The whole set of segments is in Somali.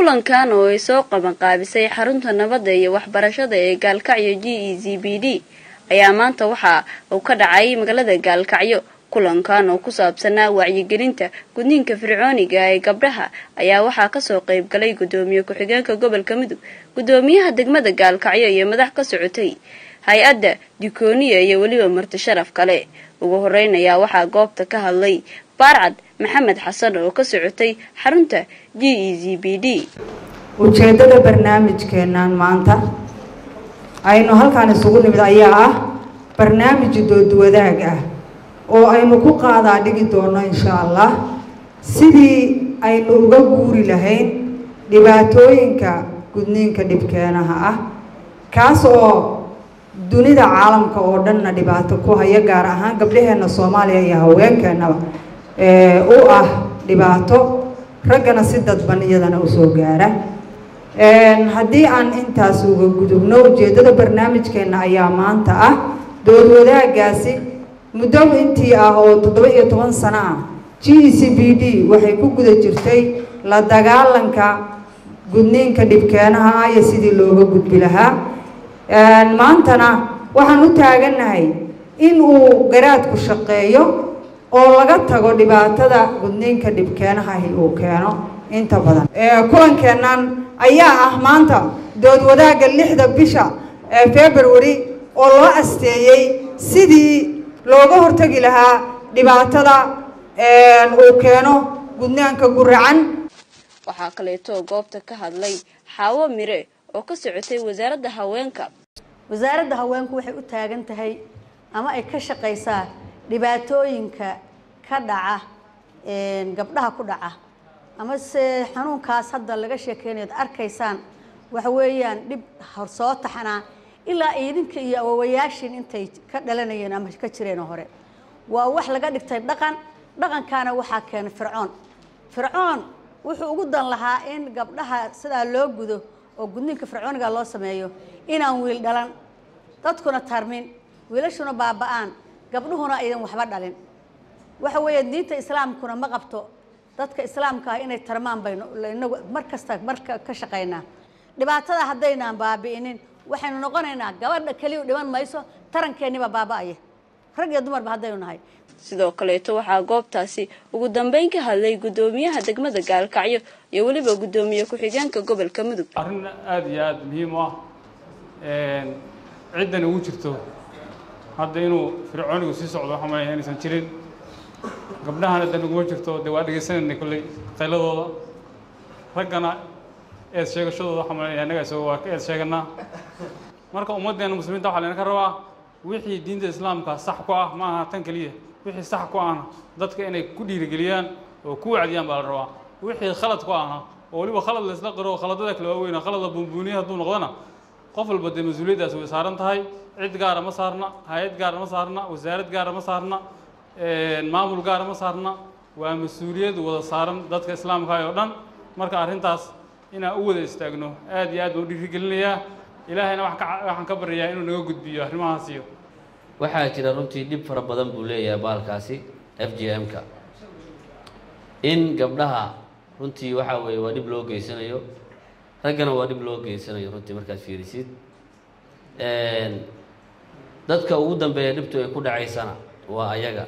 kulankan oo ay soo qabanqaabisay xarunta nabadda iyo waxbarashada ee gaalkacyo g e z b d ayaa maanta waxa uu ka dhacay magaalada gaalkacyo kulankan oo ku saabsanaa wacyigelinta gudniinka fircooniga ee gabdhaha ayaa waxaa kasoo qayb galay gudoomiye ku-xigeenka gobolka mudug gudoomiyaha degmada gaalkacyo iyo madax ka socotay hay-adda dikooniya iyo weliba marti sharaf kale ugu horeyn ayaa waxaa goobta ka hadlay baarcad maxamed xasan oo ka socotay xarunta g e z b d ujeeddada barnaamijkeennan maanta aynu halkaan isugu nimid ayaa ah barnaamij doodwadaag ah oo aynu ku qaadaa dhigi doono insha allah sidii aynu uga guuri lahayn dhibaatooyinka gudniinka dhibkeenaha ah kaas oo dunida caalamka oo dhanna dhibaato ku haya gaar ahaan gabdhaheenna soomaaliya iyo haweenkeennaba u ah dhibaato raggana si dadban iyadana usoo gaara haddii aan intaas uga gudubno ujeeddada barnaamijkeenna ayaa maanta ah dood wadaagaasi muddo intii ah oo toddoba iyo toban sano ah g e c b d waxay ku guda jirtay la dagaalanka gudniinka dhibkeenaha ah iyo sidii looga gudbi lahaa maantana waxaan u taagannahay in uu garaadku shaqeeyo oo laga tago dhibaatada gudniinka dhibkeenahahi uu keeno inta badan kulankeennan ayaa ah maanta dood wadaagga lixda bisha february oo loo asteeyey sidii looga hortagi lahaa dhibaatada uu keeno gudnaanka guracan waxaa kaleeto goobta ka hadlay xaawo mire oo ka socotay wasaaradda haweenka wasaaradda haweenku waxay u taagan tahay ama ay ka shaqaysaa dhibaatooyinka ka dhaca gabdhaha ku dhaca ama se xanuunkaas hadda laga sheekeynayo ad arkaysaan waxa weeyaan dhib soo taxanaa ilaa idinka iyo awowayaashiin intay ka dhalanayeen ama ka jireen hore waa wax laga dhigtay dhaqan dhaqankaana waxaa keenay fircoon fircoon wuxuu ugu dan lahaa in gabdhaha sidaa loo gudo oo gudniinka fircooniga loo sameeyo inaan wiil dhalan dadkuna tarmin wiilashuna baaba-aan gabdhuhuna aydan waxba dhalin waxa weeye diinta islaamkuna ma qabto dadka islaamka ah inay tarmaan baynu inagu mar kasta marka ka shaqaynaa dhibaatada haddaynaan baabi'inin waxaynu noqonaynaa gabadha keliya dhiman mayso tarankeeniba baaba-aya rag iyo dumarba haddaynu nahay sidoo kaleeto waxaa goobtaasi ugu dambeyn ka hadlay gudoomiyaha degmada gaalkacyo iyo weliba gudoomiye ku-xigeenka gobolka mudug arrin aada iyo aada muhiim u ah ciddan ugu jirto hadda inuu fircoonigu sii socdo waxaa malaya inaysan jirin gabdhahana dan uguma jirto dee waa dhegaysanayna kolley qayladooda raggana eed sheegashadooda waxaa malaya annaga isago waa ka eed sheeganaa marka ummaddeena muslimiinta waxaa layna ka rabaa wixii diinta islaamka sax ku ah ma aha tan keliya wixii sax ku ahna dadka inay ku dhiirigeliyaan oo ku wacdiyaan baa la rabaa wixii khalad ku ahna oo weliba khalad la isla qiro khaladada kale waaweyn khalada buunbuuniya hadduu noqdona qof walba dee mas-uuliyaddaas way saaran tahay cid gaara ma saarna hay-ad gaara ma saarna wasaarad gaara ma saarna maamul gaara ma saarna waa mas-uuliyad wada saaran dadka islaamka oo dhan marka arrintaas inaan u wada istaagno aad iyo aad baan u dhiirigelinayaa ilaahayna waxaan ka baryayaa inuu naga gudbiyo arrimahaasiyo waxaa jira runtii dhib fara badan buu leeyahay baalkaasi f j m-ka in gabdhaha runtii waxaa weeye waa dhib loo geysanayo raggana waa dhib loo geysanayo runtii markaad fiirisid dadka ugu dambeeya dhibtu ay ku dhacaysana waa ayaga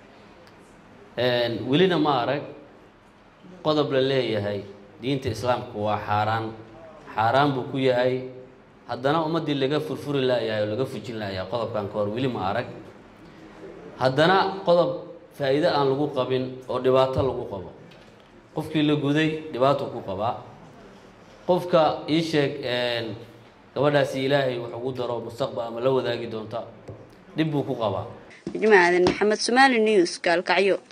welina ma arag qodob la leeyahay diinta islaamka waa xaaraan xaaraan buu ku yahay haddana ummaddii laga furfuri laayahay oo laga fujin laayahay qodobkan ka hor weli ma arag haddana qodob faa'iido aan lagu qabin oo dhibaato lagu qabo qofkii la guday dhibaato ku qabaa qofka ii sheeg gabadhaasi ilaahay wax ugu daro mustaqbal ama la wadaagi doonta dhib buu ku qabaa jimaadan maxamed somaali news gaalkacyo